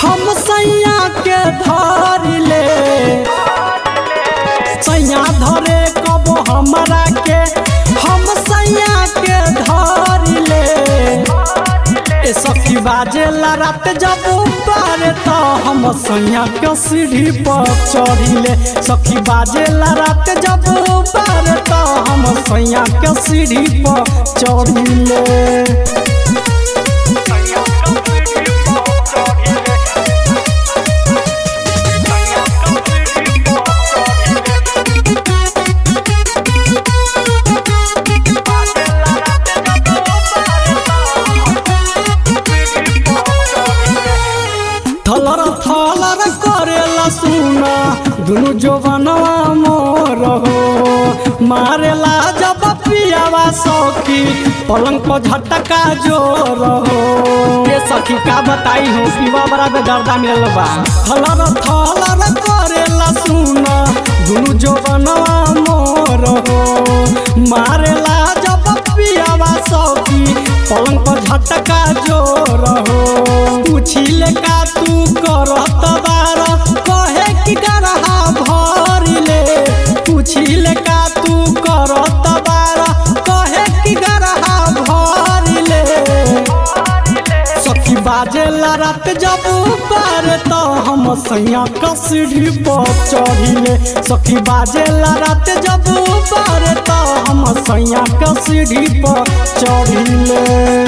हम सैया के धर ले सैया धरे कबो हमरा के हम सैया के धर ले ए सखी बाजेला रात जब ऊपर तो हम सैया के सीढ़ी पर चढ़िले सखी बाजेला रात जब ऊपर तो हम सैया के सीढ़ी पर चढ़िले थलर थलर करेला सुना दुनु जोबनवा मोर हो मारेला जब पियावा सखी पलंग पर झटका जोर हो ये सखी का बताई हो पीवा बड़ा बेदर्दा मिलल बा थलर थलर करेला सुना दुनु जोबनवा मोर हो मारेला जब पियावा सखी पलंग पर झटका जोर हो पूछिले का तू करत बार कहे कि गरहा भरिले पूछिले का तू करत बार कहे कि गरहा भरिले सखी बाजेला रात जब पार तो हम सैया कसरी पर चढ़िले सखी बाजेला रात जब पार तो हम सैया कसरी पर चढ़िले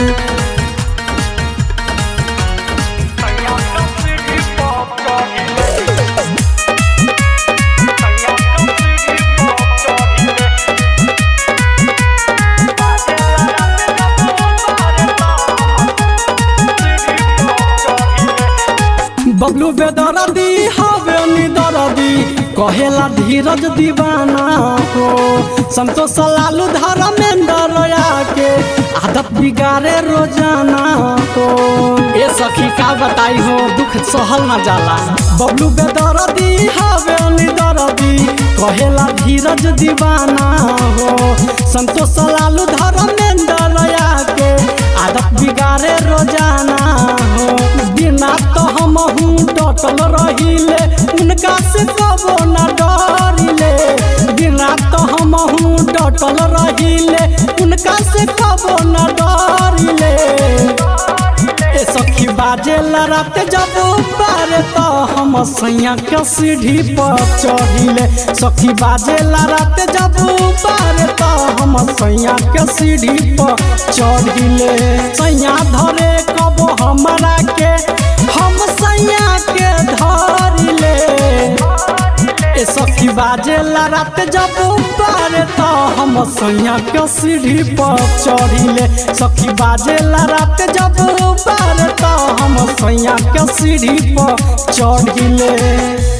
बबलू बेदरदी हवे निदरदी कहेला धीरज दीवाना हो संतोष लालू धर्मेंद्र के आदत बिगाड़े रोजाना हो ए सखी का बताई हो दुख सहल न जाला बबलू बेदरदी हवे निदरदी कहेला धीरज दीवाना हो संतोष लालू धर्मेंद्र के आदत बिगाड़े रोजाना हो बिना तो हम हूँ डटल रहिले उनका से कबो न डरिले बिना तो हम हूँ डटल रहिले उनका से कबो न डरिले ए सखी बाजेला रात जब पार तो हम सैया के सीढ़ी पर चढ़िले सखी बाजेला रात जब पार तो हम सैया के सीढ़ी पर चढ़िले सैया धरे कबो हमरा के हम सैया के धरिले ए सखी बाजेला रात जब पार तो हम सैया के सीढ़ी पर चढ़िले सखी बाजेला रात जब पार तो हम सैया के सीढ़ी पर चढ़िले